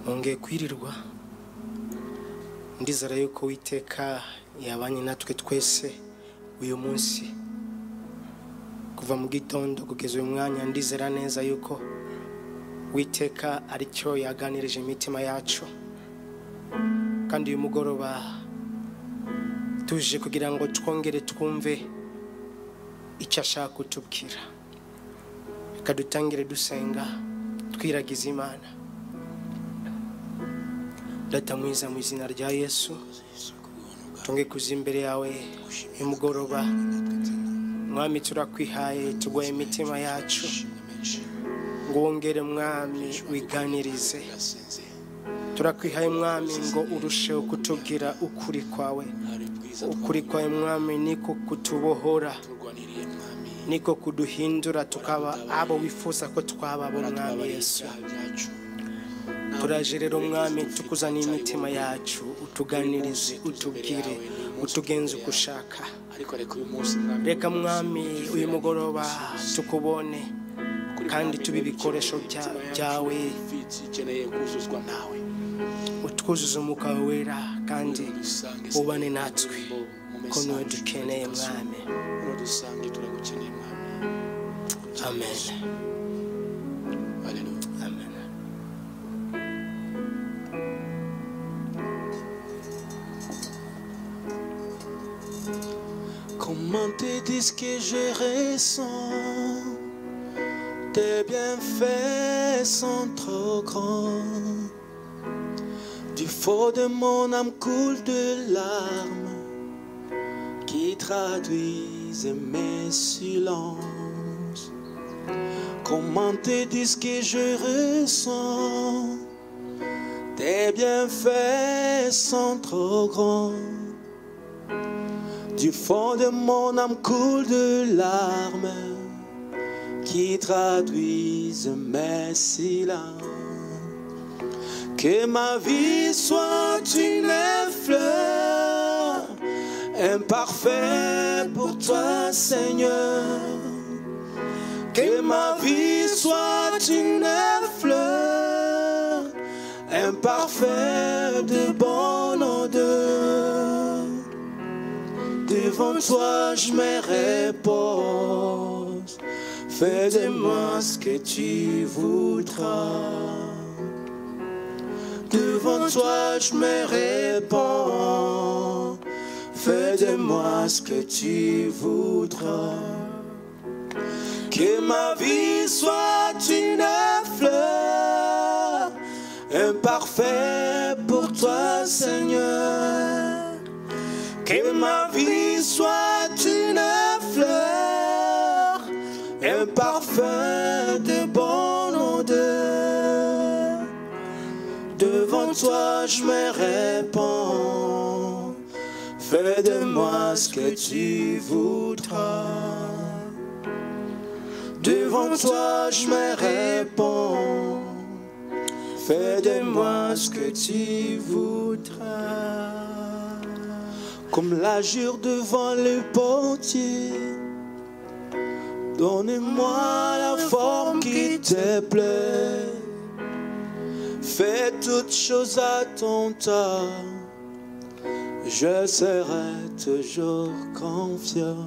Mwongeye kwirirwa ndizera yuko witeka yabanye natwe twese uyu munsi kuva mu gitondo kugeza uyu mwanya ndizera neza yuko witeka aricyo yaganirije imitima yacu kandi uyu mugoroba tuje kugira ngo twongere twumve icyo ashaka kutubwira reka dutangire dusenga twiragiza imana data mwiza mu izina rya yesu tunge kuza imbere yawe uyu mugoroba mwami turakwihaye tuguhe imitima yacu ngo wongere mwami wiganirize turakwihaye mwami ngo urusheho kutubwira ukuri kwawe ukuri kwawe mwami niko kutubohora niko kuduhindura tukaba abo wifuza ko twaba abo mwami yesu turaje rero mwami tukuzaniye imitima yacu utuganirize utubwire utugenze uko ushaka ariko reka uyu munsi mwami reka mwami uyu mugoroba tukubone kandi tube ibikoresho bya- byawe ifitsi ikeneye kuzuzwa nawe utwuzuze umwuka wawe wera kandi ubane natwe ko niwe dukeneye mwami uro dusange turagukeneye mwami amen haleluya amen Comment te dire ce que je ressens Tes bienfaits sont trop grands Du fond de mon âme coule de larmes Qui traduisent mes silences Comment te dire ce que je ressens Tes bienfaits sont trop grands du fond de mon âme coule de larmes qui traduisent mes silences. Que ma vie soit une fleur imparfaite pour toi, Seigneur. Que ma vie soit une fleur imparfaite de bonne odeur. Devant toi, je me repose. Fais de moi ce que tu voudras. Devant toi, je me repose. Fais de moi ce que tu voudras. Que ma vie soit une fleur imparfaite pour toi, Seigneur. Que ma vie soit une fleur, un parfum de bonne odeur. Devant toi, je me répands. Fais de moi ce que tu voudras. Devant toi, je me répands. Fais de moi ce que tu voudras comme l'azur devant le portier. Donne-moi la forme qui te plaît. Fais toutes choses à ton temps. Je serai toujours confiant.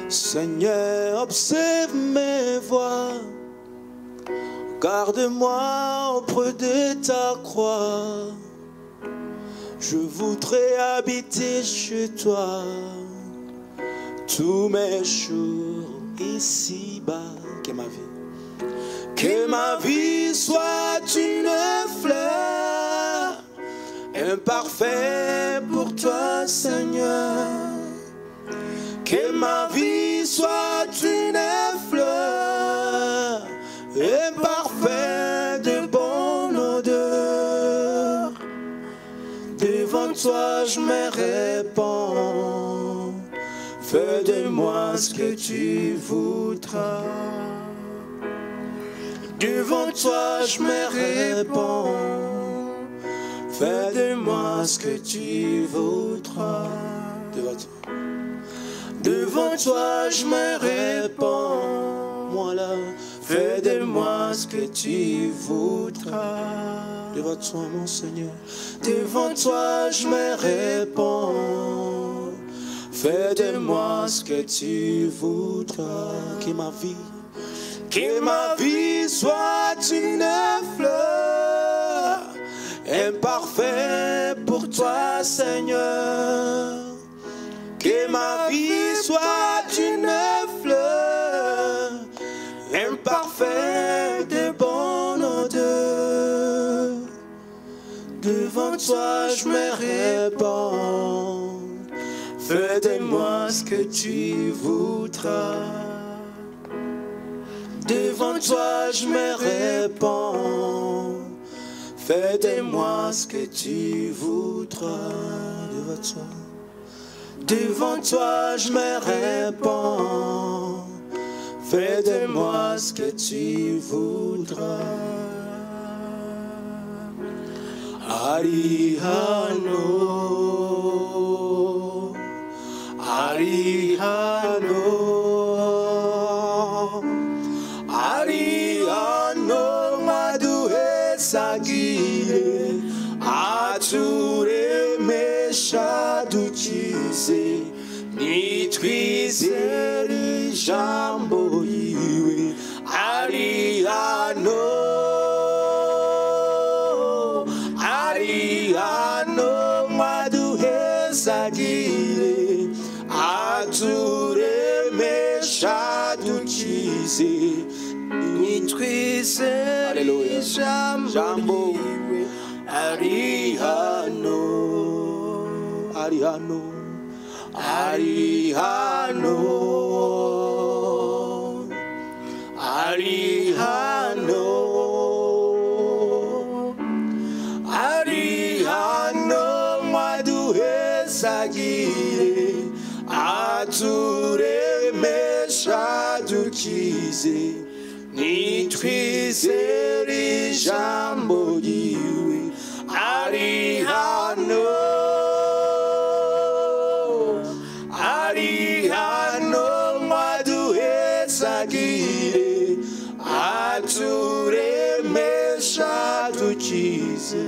Seigneur, observe mes voies. Garde-moi auprès de ta croix. Je voudrais habiter chez toi tous mes jours ici-bas. Que ma vie, que ma vie soit une fleur, imparfaite pour toi, Seigneur. Que ma vie soit une fleur, imparfaite de bonne odeur. Devant toi, je me répands. Fais de moi ce que tu voudras. Devant toi, je me répands. Fais de moi ce que tu voudras. Devant toi, Devant toi je me répands. Moi là, Fais de moi ce que tu voudras. Devant toi, mon Seigneur, devant toi, je me réponds. Fais de moi ce que tu voudras. Que ma vie, que ma vie soit une fleur imparfaite pour toi, Seigneur. Que ma vie soit une fleur imparfaite et bonne odeur. Devant toi, je me répands. Fais de moi ce que tu voudras. Devant toi, je me répands. Fais de moi ce que tu voudras. Devant toi. Devant toi, je me répands. Fais de moi ce que tu voudras. Arihano, Arihano, Arihano, Madoué Sagire, Ature Meshaduchise, Nitriseri Jambo Iwe, Arihano, Arihano, Madoué Sagire, Ature Meshaduchise, nitwize Hallelujah. ijambo Jambo. ryiwe arihano Arihano, Arihano, Arihano, Arihano, Arihano, Maduhe Sagire, Ature Meshadukize, Nitwizeri Jambo Yiwe, Arihano, Arihano, Maduhe Sagire, Ature Meshadukize,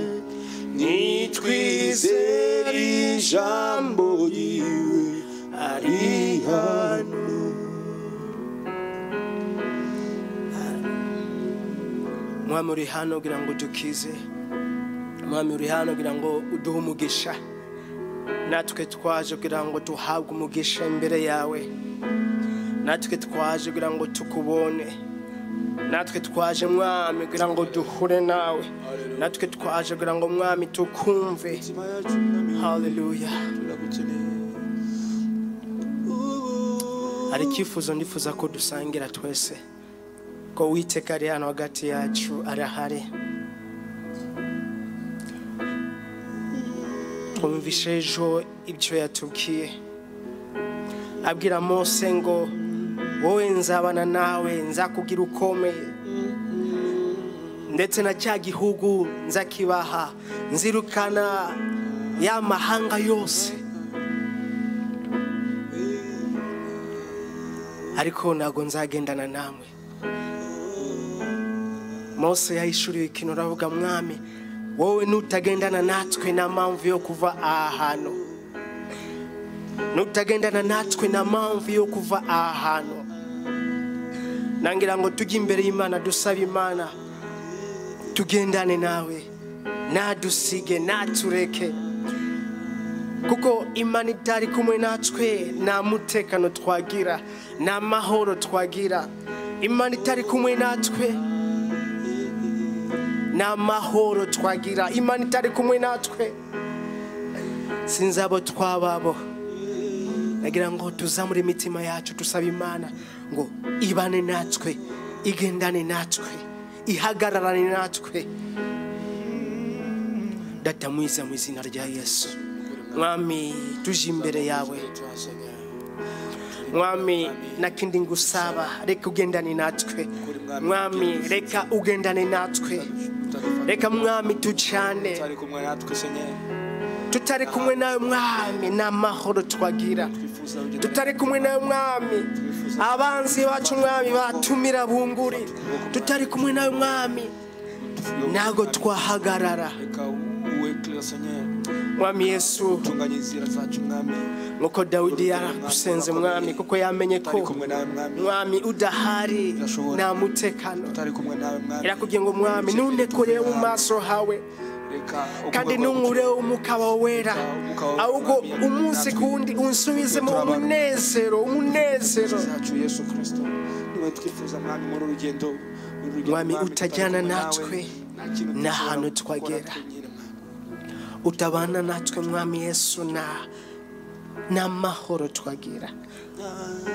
Nitwizeri Jambo Yiwe, Arihano. mwami uri hano kugira ngo udukize mwami uri hano kugira ngo uduhe umugisha natwe twaje kugira ngo duhabwe umugisha imbere yawe natwe twaje kugira ngo tukubone natwe twaje mwami kugira ngo duhure nawe natwe twaje kugira ngo mwami tukumve Imitima yacu n'imibiri haleluya turagukeneye. hari icyifuzo ndifuza ko dusangira twese ko uwiteka ari hano hagati yacu arahari twumvishe ejo ibyo yatubwiye abwira mose ngo wowe nzabana nawe nzakubwira ukomeye ndetse na cya gihugu nzakibaha nzirukana ya mahanga yose ariko ntabwo nzagendana namwe mose yahishuriwe ikintu uravuga mwami wowe nutagendana natwe nta mpamvu yo kuva aha hantu nutagendana natwe nta mpamvu yo kuva aha hantu nangira ngo tujye imbere y'imana dusabe imana tugendane nawe ntadusige ntatureke kuko imana itari kumwe natwe nta mutekano twagira nta mahoro twagira imana itari kumwe natwe nta mahoro twagira imana itari kumwe natwe sinzi abo twababo nagira ngo tuzamure imitima yacu tusaba imana ngo ibane natwe igendane natwe ihagararane natwe data mwiza mu izina rya yesu mwami tuje imbere yawe mwami na kindi ngusaba reka ugendane natwe mwami reka ugendane natwe reka mwami tujyane Utari kumwe natwe, Seigneur. tutari kumwe nawe mwami nta mahoro twagira Twifuza tutari kumwe nawe mwami abanzi bacu mwami batumira bunguri tutari kumwe nawe mwami ntabwo twahagarara reka wekere senya mwami yesu tunganya inzira zacu mwami nk'uko dawidi yaragusenze mwami kuko yamenye tutari ko kumwe nawe mwami mwami udahari Birashoboka. nta mutekano tutari kumwe nawe mwami irakubwiye ngo mwami ntundekorere mu maso hawe reka kandi ntunkureho umwuka wawe wera ahubwo umunsi ku wundi unsubizemo umunezero umunezero zacu yesu kirisito niwe twifuza mwami muri urugendo uru rugendo, Mwami, tutari utajyana kumwe nawe. natwe, Nta kintu nta dushobora hantu gukora twagera. twenyine, mwami. utabana natwe mwami yesu na n'amahoro twagira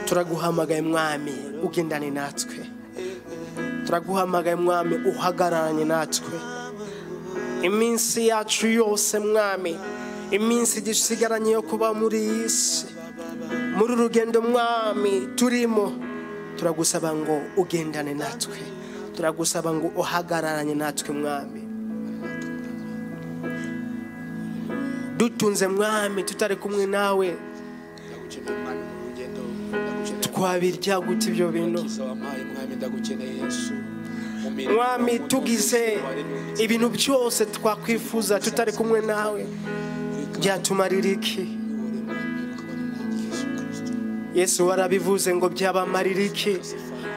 turaguhamagaye mwami ugendane natwe turaguhamagaye mwami uhagararanye natwe iminsi yacu yose mwami iminsi dusigaranye yo kuba muri iyi si muri uru rugendo mwami turimo turagusaba ngo ugendane natwe turagusaba ngo uhagararanye natwe mwami dutunze mwami tutari kumwe nawe ndagukeneye mwami muri urugendo ndagukeneye twabirya gute ibyo bintu Umukiza wampaye mwami ndagukeneye yesu Mu mirimo, mwami mu tugize nzu, waremye ibintu byose twakwifuza tutari kumwe nawe Reka byatumarira iki uyobore, mwami, ukabane nanjye, Yesu Kristo. yesu warabivuze ngo byabamarira iki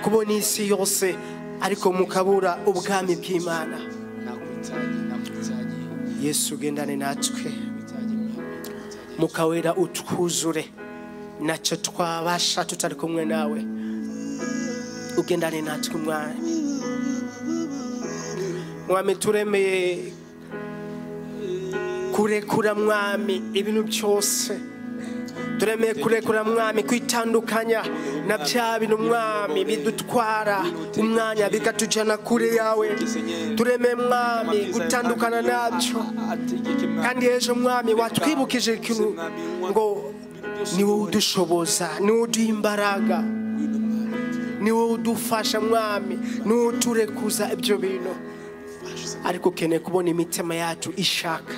kubona isi yose ariko mukabura ubwami bw'imana nakwitaye nakwitaye yesu ugendane natwe nakwitaye mwami nakwitaye mukawera utwuzure ntacyo twabasha tutari kumwe nawe ugendane natwe mwami mwami turemeye kurekura mwami ibintu byose turemeye kurekura mwami kwitandukanya na bya bintu mwami bidutwara umwanya bikatujyana kure yawe turemeye mwami gutandukana nabyo kandi ejo mwami watwibukije ikintu ngo ni wowe udushoboza ni wowe uduha imbaraga ni wowe udufasha mwami ni wowe uturekuza ibyo bintu ariko ukeneye kubona imitima yacu ishaka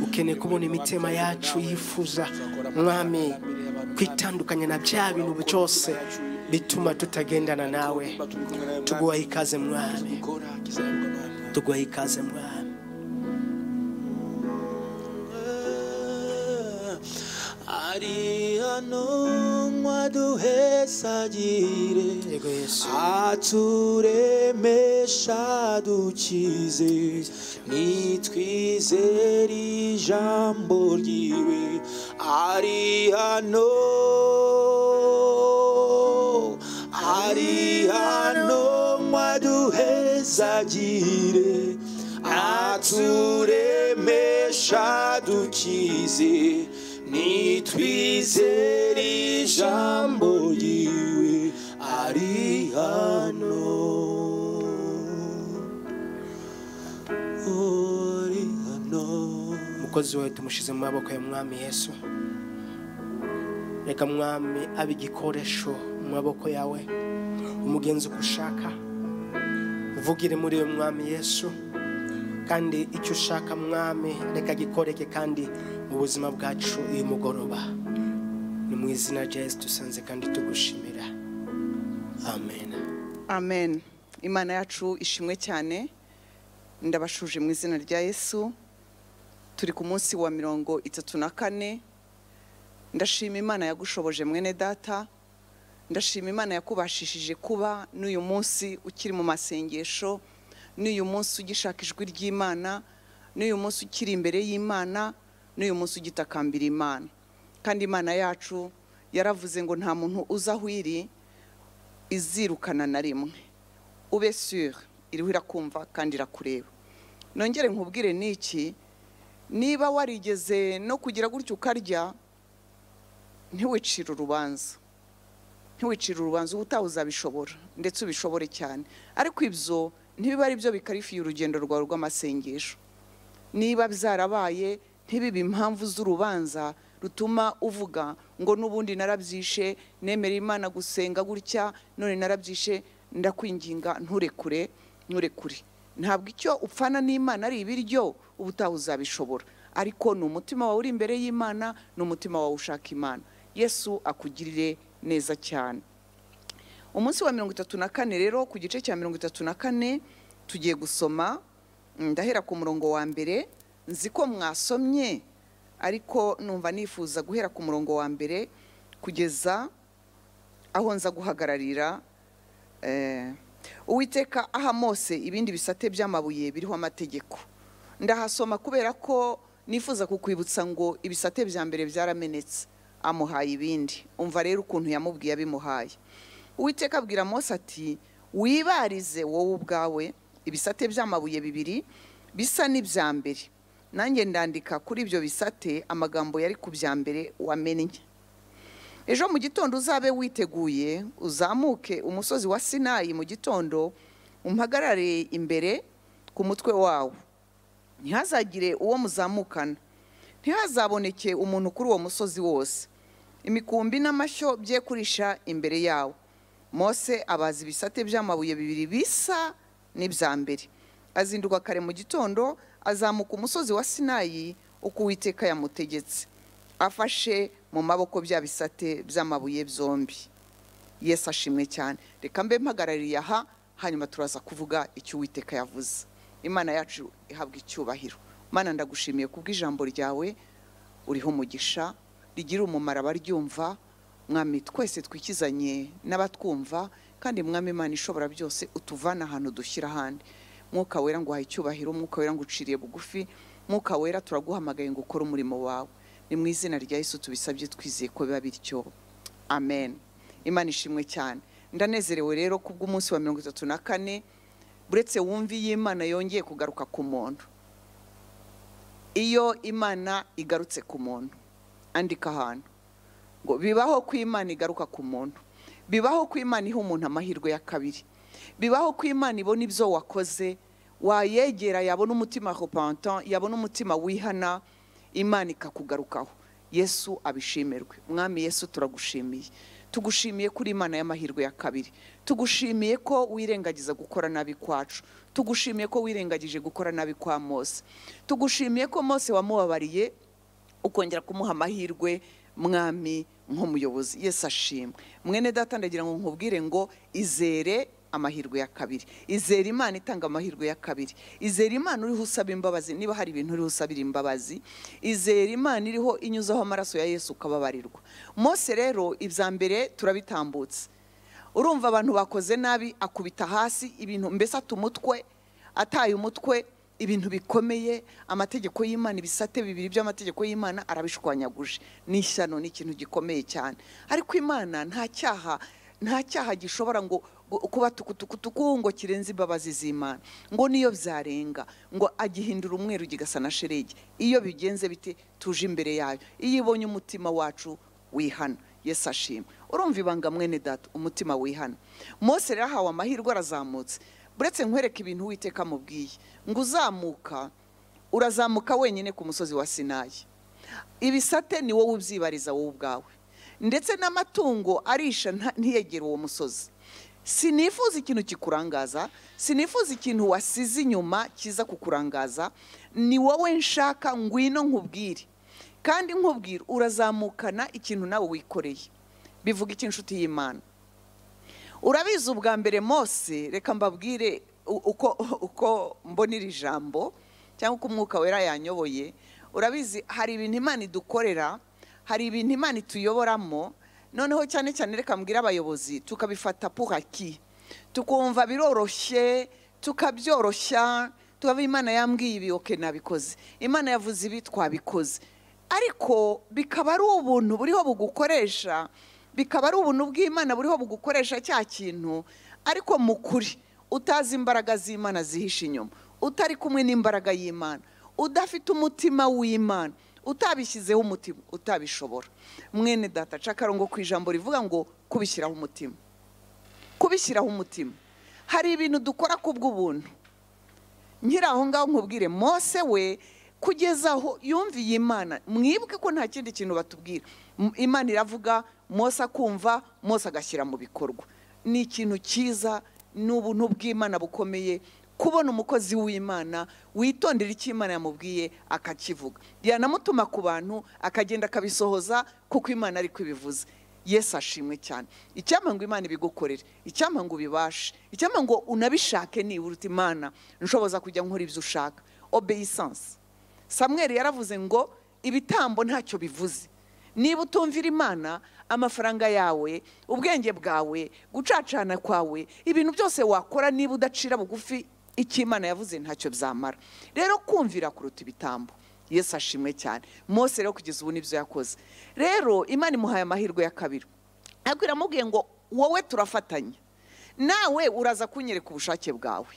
ukeneye kubona imitima yacu yifuza mwami kwitandukanya na bya bintu byose bituma tutagendana nawe tuguha ikaze mwami tuguha ikaze mwami ari hano mwaduhesagire yego yesu aturemesha dukize nitwizere ijambo ryiwe ari hano ari hano mwaduhezagire aturemesha dukize nitwizere ijambo ryiwe ari hano ari hano umukozi wawe tumushyize mu maboko ya mwami yesu reka mwami abe igikoresho mu maboko yawe umugenzi uko ushaka uvugire muri uyu mwami yesu kandi icyo ushaka mwami reka gikoreke kandi mu buzima bwacu uyu mugoroba ni mu izina rya yesu dusanze kandi tugushimira amen amen imana yacu ishimwe cyane ndabashuje mu izina rya yesu turi ku munsi wa mirongo itatu na kane ndashima imana yagushoboje mwene data ndashima imana yakubashishije kuba n'uyu munsi ukiri mu masengesho n'uyu munsi ugishaka ijwi ry'imana n'uyu munsi ukiri imbere y'imana n'uyu munsi ugitakambira imana kandi imana yacu yaravuze ngo nta muntu uza aho iri izirukana na rimwe ube sure iriho irakumva kandi irakureba nongere nkubwire n'iki niba warigeze no kugira gutyo ukarya ntiwicire urubanza ntiwicire urubanza uba utaha uzabishobora ndetse ubishobore cyane ariko ibyo ntibiba ari byo bikarifiye urugendo rwawe rw'amasengesho niba byarabaye ntibibe impamvu z'urubanza rutuma uvuga ngo n'ubundi narabyishe nemere imana gusenga gutya none narabyishe ndakwinginga nturekure nturekure ntabwo icyo upfana n'imana ari ibiryo uba utaha uzabishobora ariko ni umutima wawe uri imbere y'imana ni umutima wawe ushaka imana yesu akugirire neza cyane umunsi wa mirongo itatu na kane rero ku gice cya mirongo itatu na kane tugiye gusoma mm, ndahera ku murongo wa mbere nzi ko mwasomye ariko numva nifuza guhera ku murongo wa mbere kugeza aho nza guhagararira eh, uwiteka aha mose ibindi bisate by'amabuye biriho amategeko ndahasoma kubera ko nifuza kukwibutsa ngo ibisate bya mbere byaramenetse amuhaye ibindi umva rero ukuntu yamubwiye abimuhaye uwiteka abwira mose ati wibarize wowe ubwawe ibisate by'amabuye bibiri bisa n'ibya mbere nanjye ndandika kuri ibyo bisate amagambo yari ku bya mbere wamennye ejo mu gitondo uzabe witeguye uzamuke umusozi wa sinayi mu gitondo umpagarare imbere ku mutwe wawo ntihazagire uwo muzamukana ntihazaboneke umuntu kuri uwo musozi wose imikumbi n'amashyo bye kurisha imbere yawo mose abaza ibisate by'amabuye bibiri bisa n'ibya mbere azinduka kare mu gitondo azamuka umusozi wa sinayi uko uwiteka yamutegetse afashe mu maboko bya bisate by'amabuye byombi yesu ashimwe cyane reka mbe mpagarariye aha hanyuma turaza kuvuga icyo uwiteka yavuze imana yacu ihabwa icyubahiro mana ndagushimiye ku bw'ijambo ryawe uriho umugisha rigira umumaro abaryumva mwami twese twikizanye n'abatwumva kandi mwami imana ishobora byose utuvana ahantu dushyira ahandi mwuka wera ngo uhaye icyubahiro mwuka wera ngo uciriye bugufi mwuka wera turaguhamagaye ngo ukore umurimo wawe ni mu izina rya yesu tubisabye twizeye ko biba bityo amen imana ishimwe cyane ndanezerewe rero ku bw'umunsi wa mirongo itatu na kane buretse wumva iyo imana yongeye kugaruka ku muntu iyo imana igarutse ku muntu andika ahantu ngo bibaho ko imana igaruka ku muntu bibaho ko imana iha umuntu amahirwe ya kabiri bibaho ko imana ibona ibyo wakoze wayegera yabona umutima repentant yabona umutima wihana imana ikakugarukaho yesu abishimirwe mwami yesu turagushimiye tugushimiye kuri imana y'amahirwe ya kabiri tugushimiye ko wirengagiza gukora nabi kwacu tugushimiye ko wirengagije gukora nabi kwa mose tugushimiye ko mose wamubabariye ukongera kumuha amahirwe mwami nk'umuyobozi yesu ashimwe mwene data ndagira ngo nkubwire ngo izere amahirwe ya kabiri izera imana itanga amahirwe ya kabiri izera imana uriho usaba imbabazi niba hari ibintu uriho usabira imbabazi izera imana iriho inyuzaho amaraso ya yesu ukababarirwa mose rero ibya mbere turabitambutse urumva abantu bakoze nabi akubita hasi ibintu mbese ata umutwe ataye umutwe ibintu bikomeye amategeko y'imana ibisate bibiri by'amategeko y'imana arabishwanyaguje ni ishyano ni ikintu gikomeye cyane ariko imana nta cyaha nta cyaha gishobora ngo kuba tukutukutuku ngo kirenze imbabazi z'imana ngo niyo byarenga ngo agihindura umweru gigasa na sherege iyo bigenze bite tuje imbere yayo iyo ibonye umutima wacu wihana yesu ashima urumva ibanga mwene data umutima wihana mose rero ahawe amahirwe arazamutse buretse nkwereka ibintu witeka amubwiye ngo uzamuka urazamuka wenyine ku musozi wa sinayi ibisate ni wowe ubyibariza wowe ubwawe ndetse n'amatungo arisha nta- ntiyegere uwo musozi sinifuza ikintu kikurangaza sinifuza ikintu wasize inyuma kiza kukurangaza ni wowe nshaka ngwino nkubwire kandi nkubwire urazamukana ikintu nawe wikoreye bivuga iki inshuti y'imana urabizi ubwa mbere mose reka mbabwire u- uko uko mbona iri jambo cyangwa uko umwuka wera yanyoboye urabizi hari ibintu imana idukorera hari ibintu imana ituyoboramo noneho cyane cyane reka mbwire abayobozi tukabifata puraki tukumva biroroshye tukabyoroshya tukaba imana yambwiye ibi oke nabikoze imana yavuze ibi twabikoze ariko bikaba ari ubuntu buriho bugukoresha bikaba ari ubuntu bw'imana buriho bugukoresha cya kintu ariko mu kuri utazi imbaraga z'imana zihishe inyuma utari kumwe n'imbaraga y'imana udafite umutima w'imana utabishyizeho umutima utabishobora mwene data aca akarongo ku ijambo rivuga ngo kubishyiraho umutima kubishyiraho umutima hari ibintu dukora ku bw'ubuntu nkiri aho ngaho nkubwire mose we kugeza aho yumviye imana mwibuke ko nta kindi kintu batubwira M- imana iravuga mose akumva mose agashyira mu bikorwa ni ikintu cyiza ni ubuntu bw'imana bukomeye kubona umukozi w'imana witondera icyo imana yamubwiye akakivuga yanamutuma ku bantu akagenda akabisohoza kuko imana ari kubivuze yesu ashimwe cyane icyampa ngo imana ibigukorere icyampa ngo ubibashe icyampa ngo unabishake nibura uti imana nshoboza kujya nkora ibyo ushaka obeyisansi samweri yaravuze ngo ibitambo ntacyo bivuze niba utumvira imana amafaranga yawe ubwenge bwawe gucacana kwawe ibintu byose wakora niba udacira bugufi icyo imana yavuze ntacyo byamara rero kumvira kuruta ibitambo yesu ashimwe cyane mose rero kugeza ubu nibyo yakoze rero imana imuhaye amahirwe ya kabiri abwira amubwiye ngo wowe turafatanya nawe uraza kunyereka ubushake bwawe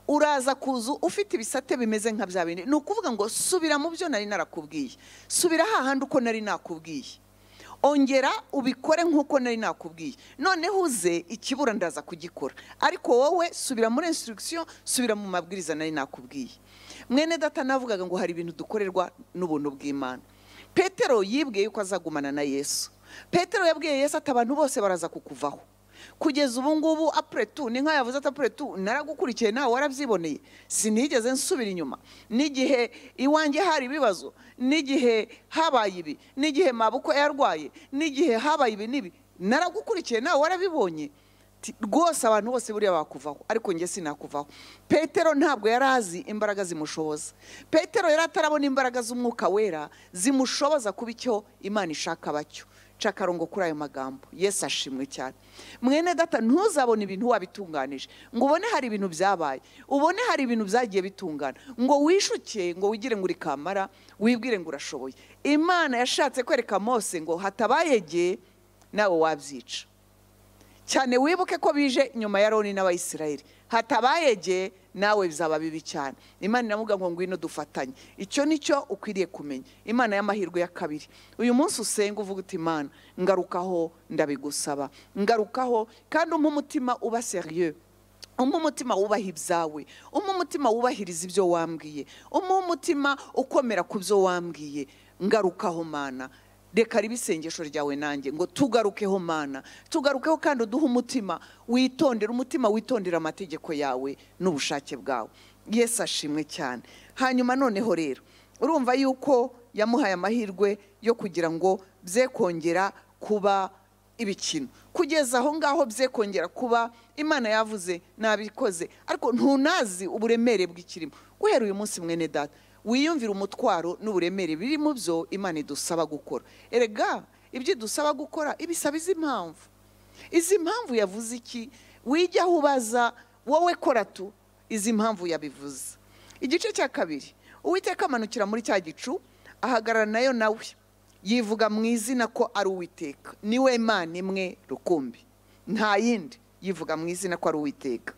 uraza kuzu ufite ibisate bimeze nka bya bindi ni ukuvuga ngo subira mu byo nari narakubwiye subira hahandi uko nari nakubwiye ongera ubikore nk'uko nari nakubwiye noneho uze ikibura ndaza kugikora ariko wowe subira muri instruction subira mu mabwiriza nari nakubwiye mwene data navugaga ngo hari ibintu dukorerwa n'ubuntu bw'imana petero yibwiye yuko azagumana na yesu petero yabwiye yesu ati abantu bose baraza kukuvaho kugeza ubu ngubu apuretu ni nk'aho yavuze ati apuretu naragukurikiye nawe warabyiboneye sinigeze nsubira inyuma n'igihe iwanjye hari ibibazo n'igihe habaye ibi n'igihe mabuko yarwaye n'igihe habaye ibi n'ibi naragukurikiye nawe warabibonye rwose abantu bose buriya bakuvaho ariko njye sinakuvaho petero ntabwo yari azi imbaraga zimushoboza petero yari atarabona imbaraga z'umwuka wera zimushoboza kuba icyo imana ishaka bacyo akarongo kuri ayo magambo yesu ashimwe cyane mwene data ntuzabone ibintu wabitunganije ngo ubone hari ibintu byabaye ubone hari ibintu byagiye bitungana ngo wishuke ngo wigire ngo uri kamara wibwire ngo urashoboye imana yashatse kwereka mose ngo hatabayegeye nawe wabyica cyane wibuke ko bije nyuma ya roni n'abayisirayeli hatabayegeye nawe bizaba bibi cyane imana iravuga ngo ngwino dufatanye icyo nicyo ukwiriye kumenya imana y'amahirwe ya kabiri uyu munsi usenga uvuga uti imana ngarukaho ndabigusaba ngarukaho kandi umpe umutima uba seriye umpe umutima wubaha ibyawe umpe umutima wubahiriza ibyo wambwiye umpe umutima ukomera ku byo wambwiye ngarukaho mana reka riba isengesho ryawe nanjye ngo tugarukeho mana tugarukeho kandi uduhe umutima witondera umutima witondera amategeko yawe n'ubushake bwawe yesu ashimwe cyane hanyuma noneho rero urumva yuko yamuhaye amahirwe yo kugira ngo bye kongera kuba ibikino kugeza aho ngaho bye kongera kuba imana yavuze nabikoze ariko ntunazi uburemere bw'ikirimo guhera uyu munsi mwene data wiyumvira umutwaro n'uburemere biri mu byo imana idusaba gukora erega ibyo idusaba gukora ibisaba izi mpamvu izi mpamvu yavuze iki wijyaho ubaza wowe kora tu izi mpamvu yabivuze igice cya kabiri uwiteka amanukira muri cya gicu ahagarara nayo nawe yivuga mu izina ko ari uwiteka niwe Imana imwe rukumbi nta yindi yivuga mu izina ko ari uwiteka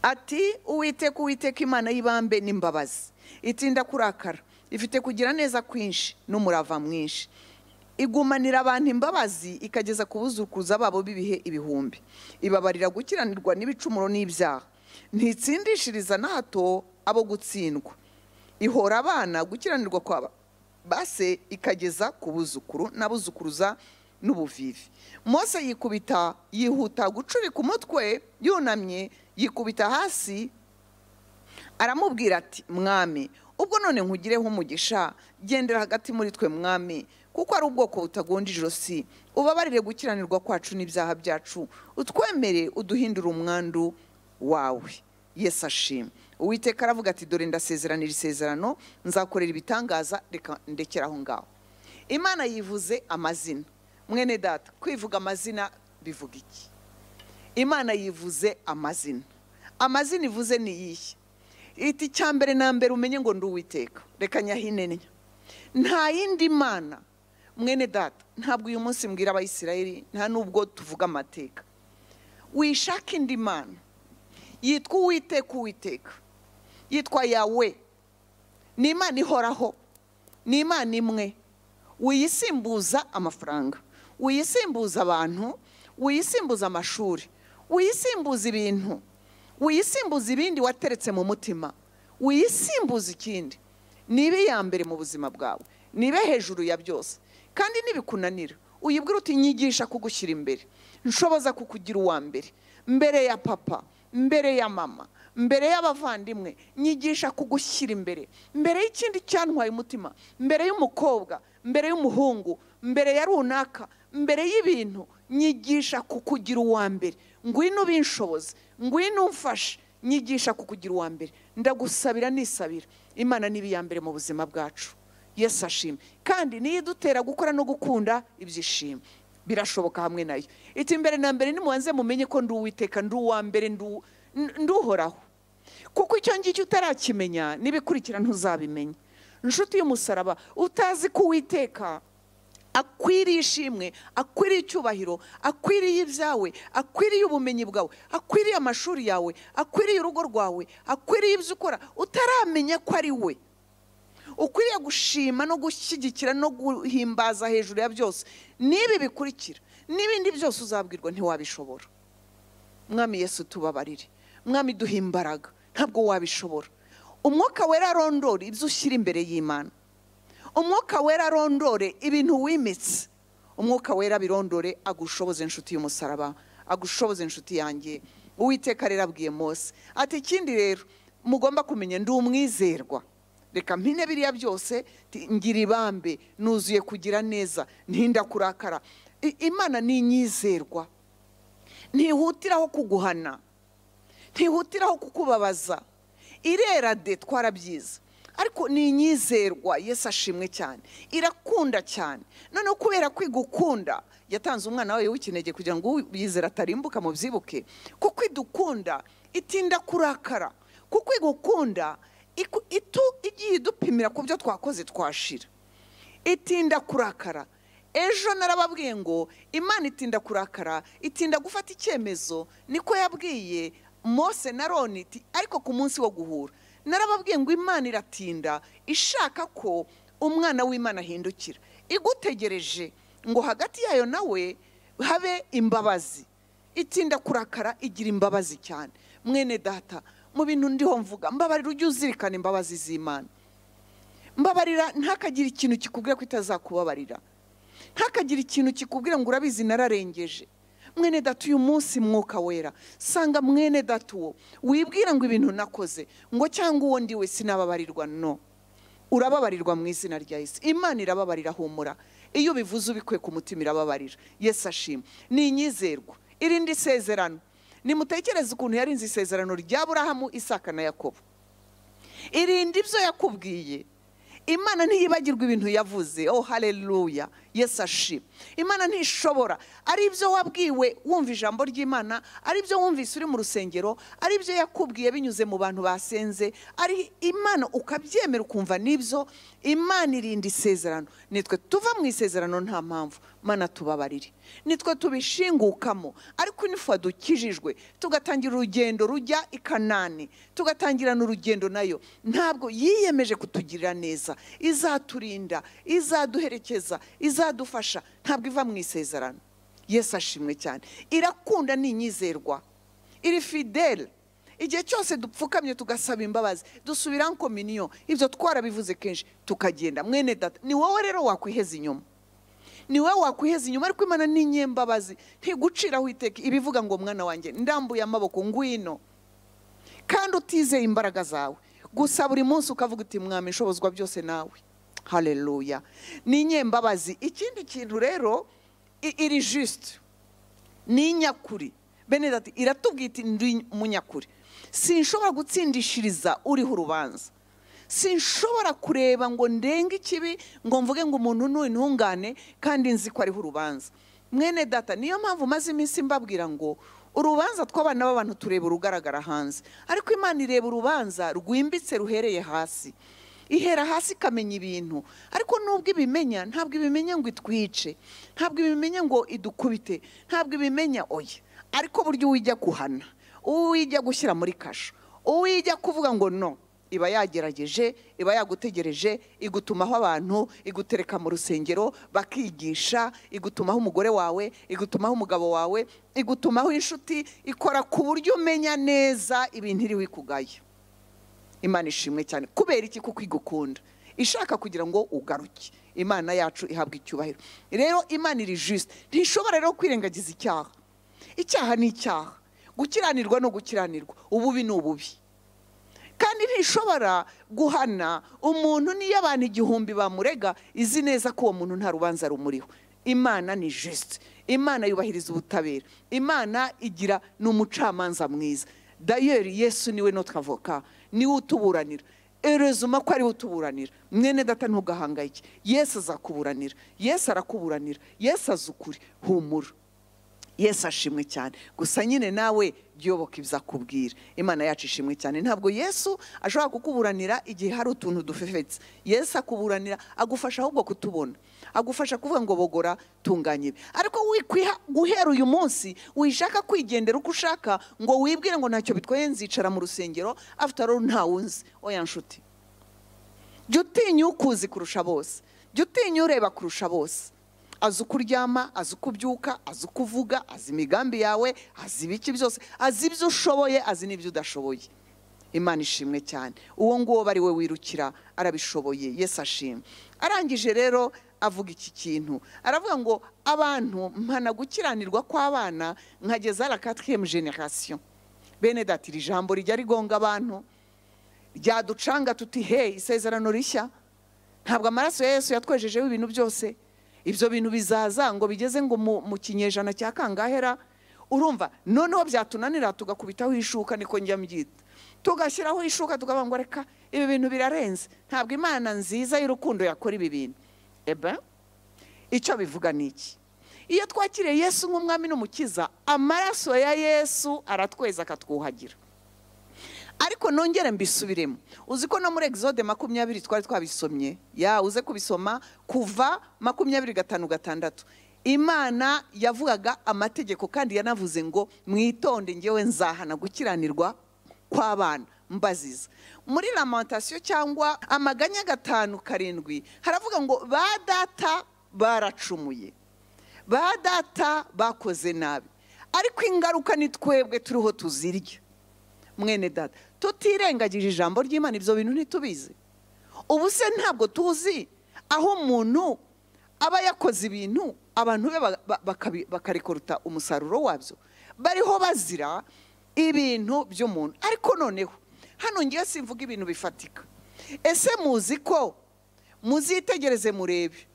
ati uwiteka uwiteka imana y'ibambe n'imbabazi itinda kurakara ifite kugira neza kwinshi n'umurava mwinshi igumanira abantu imbabazi ikageza ku buzukuza babo b'ibihe ibihumbi ibabarira gukiranirwa n'ibicumuro n'ibyaha ntitsindishiriza na hato abo gutsindwa ihora abana gukiranirwa kwa base ikageza ku buzukuru n'abuzukuruza n'ubuvivi mose yikubita yihuta gucurika umutwe yunamye yikubita hasi aramubwira ati mwami ubwo none nkugireho umugisha gendera hagati muri twe mwami kuko ari ubwoko butagonda ijosi ubabarire gukiranirwa kwacu n'ibyaha byacu utwemere uduhindure umwandu wawe yesu ashima uwiteka aravuga ati dore ndasezeranira isezerano nzakorera ibitangaza reka ndekera aho ngaho imana yivuze amazina mwene data kwivuga amazina bivuga iki imana yivuze amazina amazina ivuze ni iyihe iti cya mbere na mbere umenye ngo nduwiteka reka nyahinenya nta yindi mana mwene data ntabwo uyu munsi mbwira abayisirayeli nta nubwo tuvuga amateka wishaka indi mana yitwa uwiteka uwiteka yitwa yawe ni imana ihoraho ni imana imwe wiyisimbuza amafaranga wiyisimbuza abantu wiyisimbuza amashuri wiyisimbuza ibintu wiyisimbuza ibindi wateretse mu mutima wiyisimbuza ikindi nibe iya mbere mu buzima bwawe nibe hejuru ya byose kandi nibikunanira uyibwira uti nyigisha kugushyira imbere nshoboza kukugira uwa mbere mbere ya papa mbere ya mama mbere y'abavandimwe nyigisha kugushyira imbere mbere y'ikindi cyantwaye umutima mbere y'umukobwa mbere y'umuhungu mbere ya runaka mbere y'ibintu nyigisha kukugira uwa mbere ngwino ubinshoboze ngwino umfashe nyigisha kukugira uwa mbere ndagusabira nisabira imana ni iya mbere mu buzima bwacu yesu ashima kandi niyo idutera gukora no gukunda ibyishimo birashoboka hamwe nayo iti mbere na mbere nimubanze mumenye ko ndi uwiteka ndi uwa mbere ndi uw- n- ndi uhoraho kuko icyo ngicyo utarakimenya n'ibikurikira ntuzabimenya inshuti y'umusaraba utazi ko uwiteka akwiriye ishimwe akwiriye icyubahiro akwiriye ibyawe akwiriye ubumenyi bwawe akwiriye amashuri yawe akwiriye urugo rwawe akwiriye ibyo ukora utaramenya ko ari we ukwiriye gushima no gushyigikira no guhimbaza hejuru ya byose n'ibi bikurikira n'ibindi byose uzabwirwa ntiwabishobora mwami yesu tubabarire mwami duha imbaraga ntabwo wabishobora umwuka wera arondora ibyo ushyira imbere y'imana umwuka wera arondore ibintu wimitse umwuka wera birondore agushoboze inshuti y'umusaraba agushoboze inshuti yanjye uwiteka rero abwiye mose ati ikindi rero mugomba kumenya ndi umwizerwa reka mpine biriya byose ti- ngira ibambe nuzuye kugira neza ntinda kurakara I- imana ni inyizerwa ntihutiraho kuguhana ntihutiraho kukubabaza irera de twarabyiza ariko ni inyizerwa yesu ashimwe cyane irakunda cyane noneho kubera kwiga ukunda yatanze umwana wayo w'ikinege kugira ngo uyizera atarimbuka mu byibuke kuko idukunda itinda kurakara kuko igukunda iku- itu- igiye idupimira ku byo twakoze twashira itinda kurakara ejo narababwiye ngo imana itinda kurakara itinda gufata icyemezo niko yabwiye mose na roni iti ariko ku munsi wo guhura narababwiye ngo imana iratinda ishaka ko umwana w'imana ahindukira igutegereje ngo hagati yayo nawe habe imbabazi itinda kurakara igira imbabazi cyane mwene data mu bintu ndiho mvuga mbabarira ujye uzirikana imbabazi z'imana mbabarira ntakagire ikintu kikubwira ko itazakubabarira ntakagire ikintu kikubwira ngo urabizi nararengeje mwene data uyu munsi mwuka wera sanga mwene data uwo wibwira ngo ibintu nakoze ngo cyangwa uwo ndiwe sinababarirwa no urababarirwa mu izina rya yesu imana irababarira humura iyo ubivuze ubikuye ku mutima irababarira yesu ashima ni inyizerwa irindi isezerano nimutekereze ukuntu yarinze isezerano rya burahamu isaka na yakobo irinde ibyo yakubwiye imana ntiyibagirwa ibintu yavuze oh haleluya yesu ashima imana ntishobora ari ibyo wabwiwe wumva ijambo ry'imana ari ibyo wumvise uri mu rusengero ari ibyo yakubwiye binyuze mu bantu basenze ari imana ukabyemera ukumva n'ibyo imana irinda isezerano nitwe tuva mu isezerano nta mpamvu mana tubabarire nitwe tubishingukamo ariko nifuza dukijijwe tugatangira urugendo rujya i kanani tugatangirana urugendo nayo ntabwo yiyemeje kutugirira neza izaturinda izaduherekeza izadufasha ntabwo iva mu isezerano yesu ashimwe cyane irakunda ni inyizerwa iri fidele igihe cyose dupfukamye tugasaba imbabazi dusubira kominiyo ibyo twarabivuze kenshi tukagenda mwene data ni wowe rero wakwiheza inyuma ni wowe wakwiheza inyuma ariko imana ni inyembabazi ntiguciraho iteka ibivuga ngo mwana wanjye ndambuye amaboko ngwino kandi utizeye imbaraga zawe gusa buri munsi ukavuga uti mwami nshobozwa byose nawe haleluya ni inyembabazi ikindi kintu rero i- iri jisite ni inyakuri benedati iratubwira iti ndi umunyakuri sinshobora gutsindishiriza uriho urubanza sinshobora kureba ngo ndenge ikibi ngo mvuge ngo umuntu ni intungane kandi nzi ko ariho urubanza mwene data niyo mpamvu maze iminsi mbabwira ngo urubanza tw'abana b'abantu tureba urugaragara hanze ariko imana ireba urubanza rwimbitse ruhereye hasi ihera hasi ikamenya ibintu ariko nubwo ibimenya ntabwo ibimenya ngo itwice ntabwo ibimenya ngo idukubite ntabwo ibimenya oya ariko buryo uwijya kuhana uwijya gushyira muri kasho uwijya kuvuga ngo no iba yagerageje iba yagutegereje igutumaho abantu igutereka mu rusengero bakigisha igutumaho umugore wawe igutumaho umugabo wawe igutumaho inshuti ikora ku buryo umenya neza ibintu iri wikugaye imana ishimwe cyane kubera iki kuko igukunda ishaka kugira ngo ugaruke imana yacu ihabwa icyubahiro rero imana iri jisite ntishobora rero kwirengagiza icyaha icyaha ni icyaha gukiranirwa no gukiranirwa ububi ni ububi ntishobora guhana umuntu niyo abantu igihumbi bamurega izi neza ko uwo muntu nta rubanza rumuriho imana ni jisite imana yubahiriza ubutabera imana igira ni umucamanza mwiza dayeri yesu niwe notwavoka niwe utuburanira erezuma ko ariwe utuburanira mwene data ntugahangayike yesu azakuburanira yesu arakuburanira yesu azi ukuri humura yesu ashimwe cyane gusa nyine nawe byoboka ibyo akubwira imana yacu ishimwe cyane ntabwo yesu ashobora kukuburanira igihe hari utuntu dufefetse yesu akuburanira agufasha ahubwo kutubona agufasha kuvuga ngo bogora tunganye ibi ariko wikwiha guhera uyu munsi wishaka kwigendera uko ushaka ngo wibwire ngo ntacyo bitwaye nzicara mu rusengero afite ntawunzi oya nshuti jya utinya ukuzi kurusha bose jya utinya ureba kurusha bose azi uko uryama azi uko ubyuka azi uko uvuga azi imigambi yawe azi ibiki byose azi ibyo ushoboye azi n'ibyo udashoboye imana ishimwe cyane uwo nguwo ari we wirukira arabishoboye yesu ashimwe arangije rero avuga iki kintu aravuga ngo abantu mpana gukiranirwa kw'abana nkageza la katiriyemu generasiyo bene dati iri jambo rijya rigonga abantu ryaducanga tuti hey isezerano rishya ntabwo amaraso ya yesu yatwejejeho ibintu byose ibyo bintu bizaza ngo bigeze ngo mu kinyejana cya kangahera urumva noneho byatunanira tugakubitaho ishuka niko njya mbyita tugashyiraho ishuka tukavuga ngo reka ibi bintu birarenze ntabwo imana nziza y'urukundo yakora ibi bintu eba icyo bivuga ni iki iyo twakiriye yesu nk'umwami n'umukiza amaraso ya yesu aratweza akatwuhagira ariko nongere mbisubiremo uzi ko no muri exode makumyabiri twari twabisomye ya uze kubisoma kuva makumyabiri gatanu gatandatu imana yavugaga amategeko kandi yanavuze ngo mwitonde ngewe nzahana gukiranirwa kw'abana mbaziza muri lamantasiyo cyangwa amaganya gatanu karindwi haravuga ngo ba data baracumuye ba data bakoze nabi ariko ingaruka ni twebwe turiho tuzirya mwene data tutirengagije ijambo ry'imana ibyo bintu ntitubizi ubu se ntabwo tuzi aho umuntu aba yakoze ibintu abantu be bakarekoruta umusaruro wabyo bariho bazira ibintu by'umuntu ariko noneho hano ngiye simvuga ibintu bifatika ese muzi ko muzitegereze murebe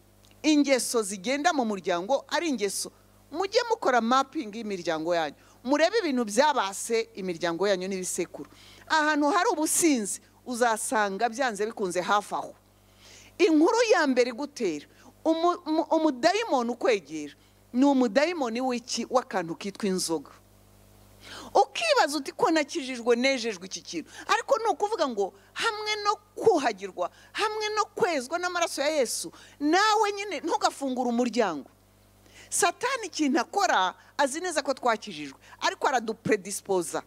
ingeso zigenda mu muryango ari ingeso mujye mukora mapingi y'imiryango yanyu murebe ibintu byabase imiryango yanyu n'ibisekuru ahantu hari ubusinzi uzasanga byanze bikunze hafi aho inkuru ya mbere igutera umudayimoni ukwegera ni umudayimoni w'iki w'akantu kitwa inzoga ukibaza uti ko nakijijwe nejejwe iki kintu ariko ni ukuvuga ngo hamwe no kuhagirwa hamwe no kwezwa n'amaraso ya yesu nawe nyine ntugafungure umuryango satani ikintu akora azi neza ko twakijijwe ariko aradupredispoza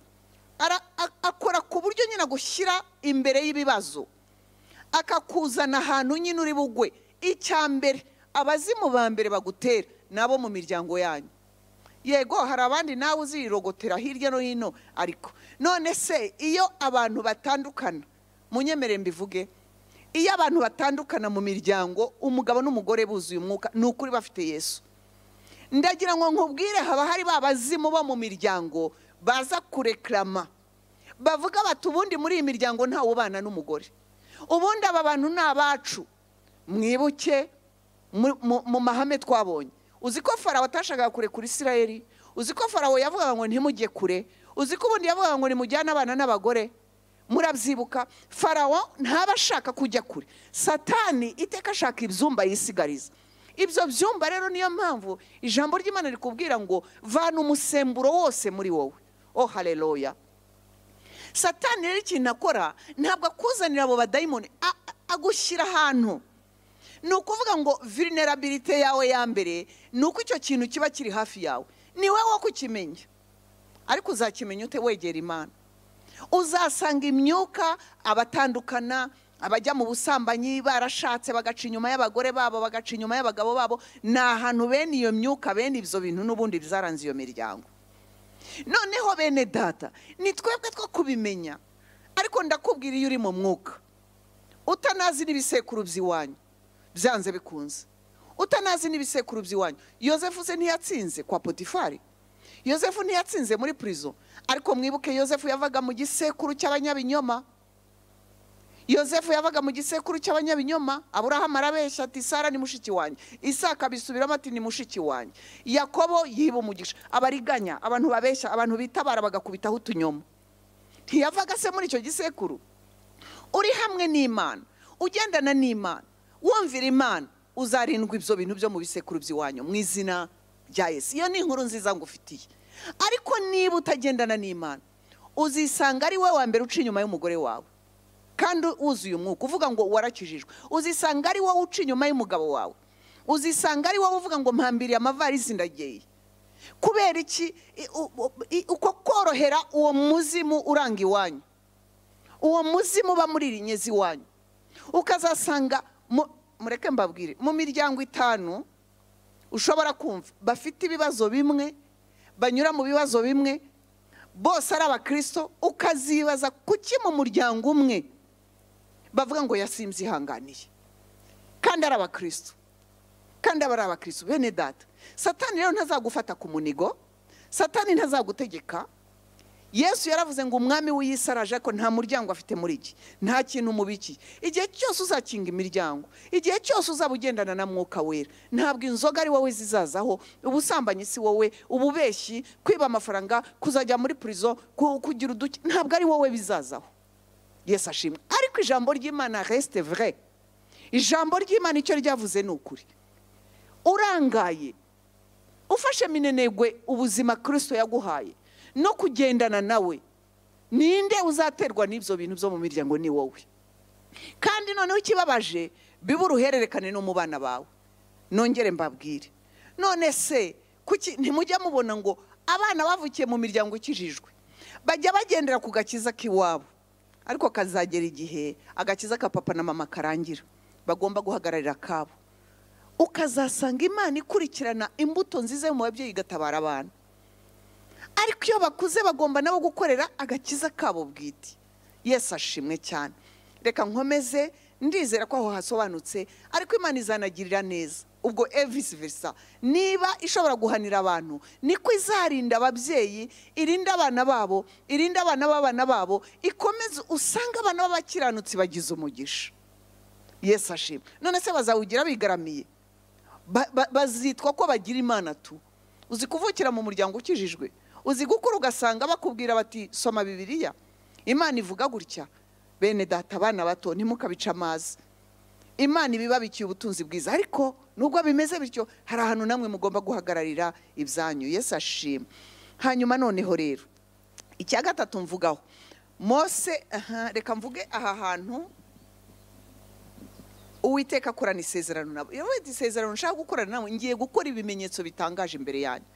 akora ku buryo nyine agushyira imbere y'ibibazo akakuzana ahantu nyine uri bugwe icya mbere abazimu ba mbere bagutera nabo mu miryango yanyu yego hari abandi nawe uzirogotera hirya no hino ariko none se iyo abantu batandukana munyemere mbivuge iyo abantu batandukana mu miryango umugabo n'umugore buzuye umwuka ni ukuri bafite yesu ndagira ngo nkubwire haba hari ba bazimu bo mu miryango baza kurekarama bavuga bati ubundi muri iyi miryango ntawe ubana n'umugore ubundi aba bantu ni abacu mwibuke mu mahame twabonye uzi ko farawo atashakaga kure kuri isirayeri uzi ko farawo yavugaga ngo ntimujye kure uzi ko ubundi yavugaga ngo nimujyane abana n'abagore murabyibuka farawo ntaba ashaka kujya kure satani iteka ashaka ibyumba yisigariza ibyo byumba rero niyo mpamvu ijambo ry'imana rikubwira ngo vana umusemburo wose muri wowe oh hareroya satani rero ikintu akora ntabwo akuzanira abo badayimoni agushyira ahantu ni ukuvuga ngo vinerabirite yawe ya mbere ni uko icyo kintu kiba kiri hafi yawe ni wowe wo kukimenya ariko uzakimenya ute wegera imana uzasanga imyuka abatandukana abajya mu busambanyi barashatse bagaca inyuma y'abagore babo bagaca inyuma y'abagabo babo ni ahantu bene iyo myuka bene ibyo bintu n'ubundi bizaranze iyo miryango noneho bene data ni twebwe two kubimenya ariko ndakubwira iyo uri mu mwuka utanazi n'ibisekuru by'iwanyu byanze bikunze utanazi n'ibisekuru by'iwanyu yosefu se ntiyatsinze kwa potifari yosefu ntiyatsinze muri purizo ariko mwibuke yosefu yavaga mu gisekuru cy'abanyabinyoma yosefu yabaga mu gisekuru cy'abanyabinyoma aburahamu arabeshya ati sara ni mushiki wanjye isaka bisubiramo ati ni mushiki wanjye yakobo yiba umugisha abariganya abantu babeshya abantu bitabara bagakubitaho utunyoma ntiyavaga se muri icyo gisekuru uri hamwe n'imana ugendana n'imana wumvira imana uzarindwa ibyo bintu byo mu bisekuru by'iwanyu mu izina rya yesu iyo ni inkuru nziza ngufitiye ariko niba utagendana n'imana uzisanga ari wowe wa mbere uca inyuma y'umugore wawe kandi wuzuye umwuka uvuga ngo warakijijwe uzisanga ari wowe uca inyuma y'umugabo wawe uzisanga ari wowe uvuga ngo mpambiriye amavarisi ndageye kubera iki u- u- i- uko korohera uwo muzimu uranga iwanyu uwo muzimu uba muri rinyezi iwanyu ukazasanga mu- mureke mbabwire mu miryango itanu ushobora kumva bafite ibibazo bimwe banyura mu bibazo bimwe bose ari abakristo ukazibaza kuki mu muryango umwe bavuga ngo yasinzi ihanganiye kandi ari abakristo kandi aba ari abakristo bene data satani rero ntazagufata ku munigo satani ntazagutegeka yesu yaravuze ngo umwami w'iyisi araje ko nta muryango afite muri iki nta kintu mubikiye igihe cyose uzakinga imiryango igihe cyose uzaba ugendana na mwuka wera ntabwo inzoga ari wowe zizazaho ubusambanyi si wowe ububeshyi kwiba amafaranga kuzajya muri purizo ku- kugira uduke ntabwo ari wowe bizazaho yesu ashimwe ariko ijambo ry'imana resite vure ijambo ry'imana icyo ryavuze ni ukuri urangaye ufashe minenegwe ubuzima kirisito yaguhaye no kugendana nawe ninde uzaterwa n'ibyo bintu byo mu miryango ni wowe kandi noneho ikibabaje bibe uruhererekane no mu bana bawe nongere mbabwire none se kuki ntimujya mubona ngo abana bavukiye mu miryango ikijijwe bajya bagendera ku gakiza k'iwabo ariko kazagera igihe agakiza ka papa na mama karangira bagomba guhagararira akabo ukazasanga imana ikurikirana imbuto nziza yo mu babyeyi igatabara abana ariko iyo bakuze bagomba nabo gukorera agakiza kabo bwite yesu ashimwe cyane reka nkomeze ndizera ko aho hasobanutse ariko imana izanagirira neza ubwo evisi verisa niba ishobora guhanira abantu niko izarinda ababyeyi irinda abana babo irinda abana b'abana babo ikomeze usanga abana b'abakiranutsi bagize umugisha yesu ashimwe none se bazawugira bigaramiye Ba- ba- bazitwa ko bagira imana tu uzi kuvukira mu muryango ukijijwe uzi gukura ugasanga bakubwira bati soma bibiliya imana ivuga gutya bene data abana bato ntimukabice amazi imana ibibabikiye ubutunzi bwiza ariko nubwo bimeze bityo hari ahantu namwe mugomba guhagararira ibyanyu yesu ashima hanyuma noneho rero icya gatatu mvugaho mose aha, reka mvuge aha hantu uwiteka akorana isezerano nabo iyo wenda isezerano nshaka gukorana nabo ngiye gukora ibimenyetso bitangaje imbere yanyu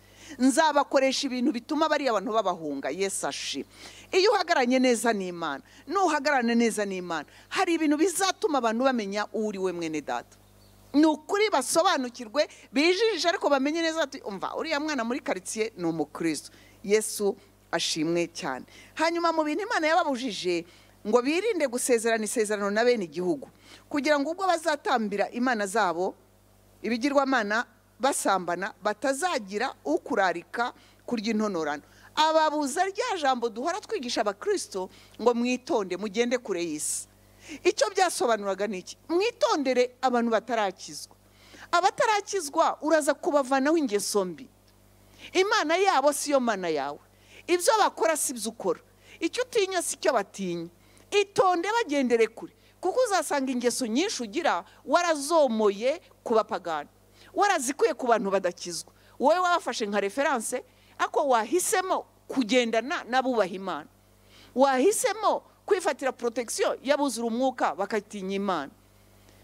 nzabakoresha ibintu bituma bariya abantu babahunga yesu ashi iyo uhagararanye neza n'imana n'uhagararana neza n'imana hari ibintu bizatuma abantu bamenya uwo uri we mwene data ni ukuri basobanukirwe bijijishe ariko bamenye neza ati umva uriya mwana muri karitsiye ni umukristo yesu ashimwe cyane hanyuma mu bintu imana yababujije ngo birinde gusezerana isezerano na bene igihugu kugira ngo ubwo bazatambira imana zabo ibigirwamana basambana batazagira ukurarika kurya intonorano ababuza rya jambo duhora twigisha abakirisito ngo mwitonde mugende kure y'isi icyo byasobanuraga ni iki mwitondere abantu batarakizwa abatarakizwa uraza kubavanaho ingeso mbi imana yabo si yo mana yawe ibyo bakora si byo ukora icyo utinya si cyo batinya itonde bagendere kure kuko uzasanga ingeso nyinshi ugira warazomoye ku bapagani warazikuye ku bantu badakizwa wowe wabafashe nka referanse ariko wahisemo kugendana n'abubaha imana wahisemo kwifatira porotegisiyo y'abuzura umwuka bakatinya imana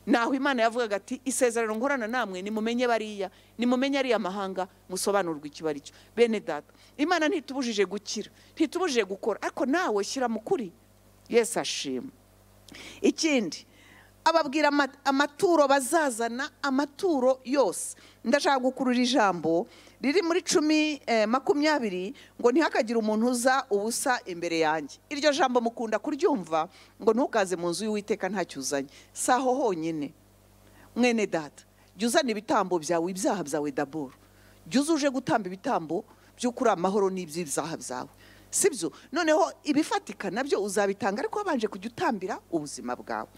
naho imana yavugaga ati isezerano nkorana namwe nimumenye bariya nimumenye ariya mahanga musobanurwa ikiba ari cyo bene data imana ntitubujije gukira ntitubujije gukora ariko nawe shyira mu kuri yesu ashima ikindi ababwira ama- amaturo bazazana amaturo yose ndashaka gukurura ijambo riri muri cumi eh, makumyabiri ngo ntihakagire umuntu uza ubusa imbere yanjye iryo jambo mukunda kuryumva ngo ntukaze mu nzu y'uwiteka ntacyo uzanye si aho honyine mwene data jya uzana ibitambo byawe ibyaha byawe daboro jya uza uje gutamba ibitambo by'ukuri amahoro n'iby'ibyaha byawe sibyo noneho ibifatika nabyo uzabitanga ariko wabanje kujya utambira ubuzima bwawe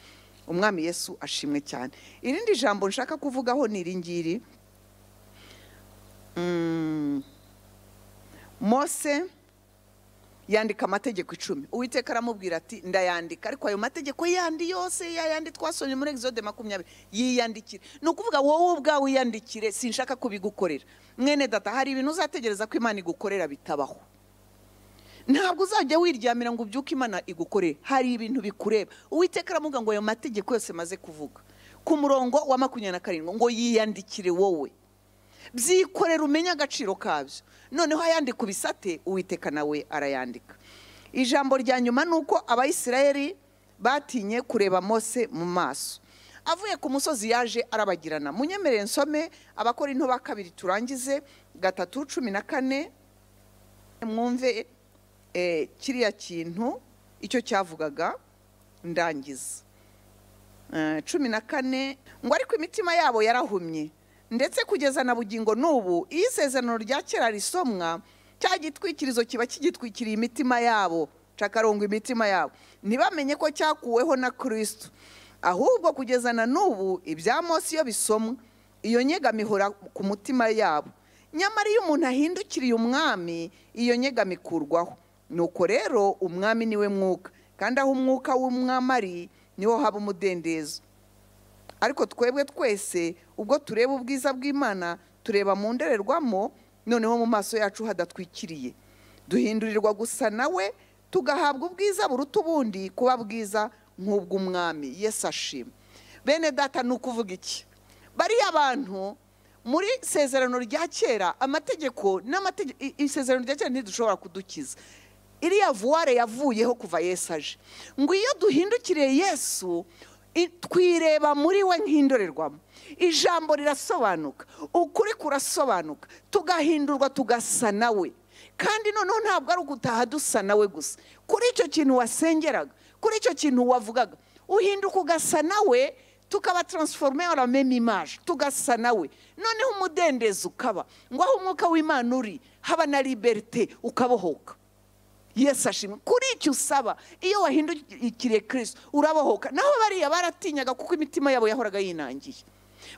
umwami yesu ashimwe cyane irindi jambo nshaka kuvugaho ni iringiri Mm. mose yandika amategeko icumi uwiteka aramubwira ati ndayandika ariko ayo mategeko yandi yose yayandi twasomye muri exode makumyabiri yiyandikire ni ukuvuga wowe ubwawe uyandikire sinshaka kubigukorera mwene data hari ibintu uzategereza ko imana igukorera bitabaho ntabwo uzajya wiryamira ngo ubyuke imana igukorere hari ibintu bikureba uwiteka aravuga ngo ayo mategeko yose maze kuvuga ku murongo wa makumyabiri na karindwi ngo yiyandikire wowe byikorera umenye agaciro kabyo noneho ayandika ubisate uwiteka nawe arayandika ijambo rya nyuma ni uko abayisirayeli batinye kureba mose mu maso avuye ku musozi yaje arabagirana munyemerere nsome abakora into ba kabiri turangize gatatu cumi na kane mwumve eh, kiriya kintu icyo cyavugaga ndangiza Eh, cumi na kane ngo ariko imitima yabo yarahumye ndetse kugeza na bugingo n'ubu iyo isezerano rya kera risomwa cya gitwikirizo kiba kigitwikiriye imitima yabo cakaronga imitima yabo ntibamenye ko cyakuweho na kirisitu ahubwo kugeza na n'ubu ibya Mose iyo bisomwa iyo nyegamo ihora ku mutima yabo nyamara iyo umuntu ahindukiriye umwami iyo nyegamo ikurwaho nuko rero umwami niwe mwuka kandi aho umwuka w'umwami ari niho haba umudendezo ariko twebwe twese ubwo tureba ubwiza bw'imana tureba mu ndorerwamo noneho mu maso yacu hadatwikiriye duhindurirwa gusa nawe tugahabwa ubwiza buruta ubundi kuba bwiza nk'ubw'umwami yesu ashima bene data ni ukuvuga iki bariya abantu muri isezerano rya kera amategeko n'amategeko isezerano rya kera ntidushobora kudukiza iriya vuware yavuyeho kuva yesu aje ngo iyo duhindukiriye yesu i- twireba muri we nk'indorerwamo ijambo rirasobanuka ukuri kurasobanuka tugahindurwa tugasa nawe kandi noneho ntabwo ari ugutaha dusa nawe gusa kuri icyo kintu wasengeraga kuri icyo kintu wavugaga uhinduka ugasa nawe tukaba taransiforome ara meme imaje tugasa nawe noneho umudendezo ukaba ngo aho umwuka w'imana uri haba na liberite ukabohoka yesu ashimwe kuri icyo usaba iyo wahindukiriye kirisito urabohoka naho bariya baratinyaga kuko imitima yabo yahoraga yinangiye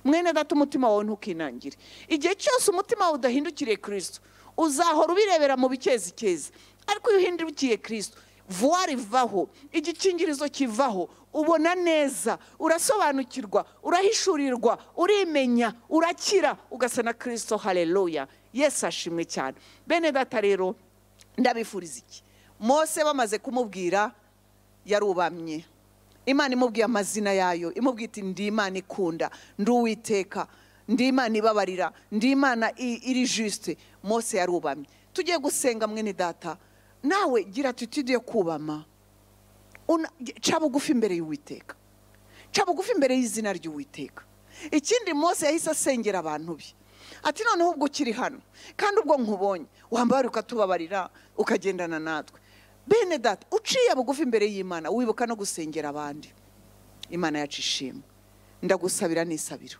mwene data umutima wawe ntukinangire igihe cyose umutima wawe udahindukiriye kirisito uzahora ubirebera mu bikezikezi ariko iyo uhindukiye kirisito vuwari ivaho igikingirizo kivaho ubona neza urasobanukirwa urahishurirwa urimenya urakira ugasa na kirisito hareruya yesu ashimwe cyane bene data rero ndabifuriza iki mose bamaze kumubwira yarubamye imana imubwiye amazina yayo imubwiye iti ndi imana ikunda ndi uwiteka ndi imana ibabarira ndi imana i- iri jisite mose yarubamye tugiye gusenga mwene data nawe gira atitude yo kubama Una- ca bugufi imbere y'uwiteka ca bugufi imbere y'izina ry'uwiteka ikindi mose yahise asengera abantu be ati noneho ubwo ukiri hano kandi ubwo nkubonye wambara ukatubabarira ukagendana natwe bene data uciye bugufi imbere y'imana wibuka no gusengera abandi imana yacu ishimwe ndagusabira n'isabiro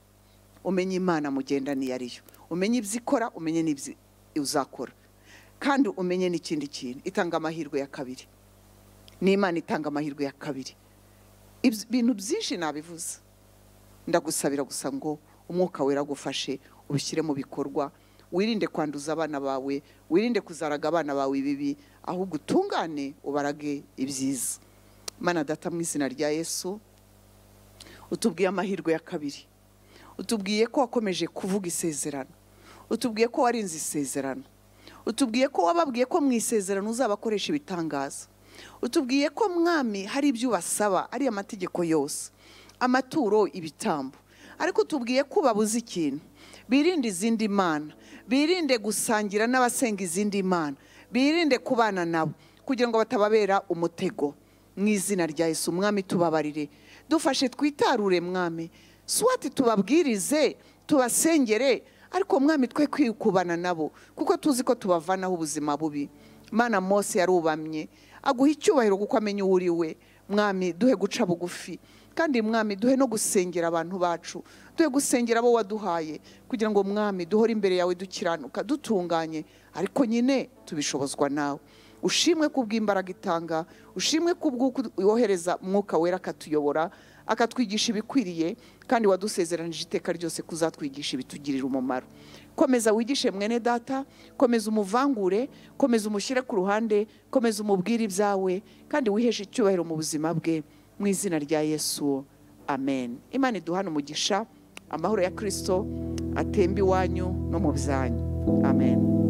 umenye imana mugenda niyo ariyo umenye ibyo ikora umenye n'ibyo uzakora kandi umenye n'ikindi kintu itanga amahirwe ya kabiri ni imana itanga amahirwe ya kabiri Ibyo- ibintu byinshi nabivuze ndagusabira gusa ngo umwuka wera agufashe ubishyire mu bikorwa wirinde kwanduza abana bawe wirinde kuzaraga abana bawe ibibi ahubwo utungane ubarage ibyiza mana data mu izina rya yesu utubwiye amahirwe ya kabiri utubwiye ko wakomeje kuvuga isezerano utubwiye ko warinze isezerano utubwiye ko wababwiye ko mu isezerano uzabakoresha ibitangaza utubwiye ko mwami hari ibyo ubasaba ari amategeko yose amaturo ibitambo ariko utubwiye ko ubabuze ikintu birinde izindi mana birinde gusangira n'abasenga izindi mana birinde kubana nabo kugira ngo batababera umutego mu izina rya Yesu umwami tubabarire dufashe twitarure mwami swati tubabwirize tubasengere ariko mwami twe kwikubana nabo kuko tuzi ko tubavanaho ubuzima bubi mana mose yarubamye aguha icyubahiro kuko amenya uwo uri we mwami duhe guca bugufi kandi mwami duhe no gusengera abantu bacu duhe gusengera abo waduhaye kugira ngo mwami duhore imbere yawe dukiranuka dutunganye ariko nyine tubishobozwa nawe ushimwe kubw'imbaraga itanga ushimwe kubw'uko yohereza umwuka wera akatuyobora akatwigisha ibikwiriye kandi wadusezeranije iteka ryose kuzatwigisha ibitugirira umumaro komeza wigishe mwene data komeza umuvangure komeza umushyire ku ruhande komeza umubwire ibyawe kandi wiheshe icyubahiro mu buzima bwe mu izina rya yesu amen imana iduhana umugisha amahoro ya kirisito atemba iwanyu no mu byanyu amen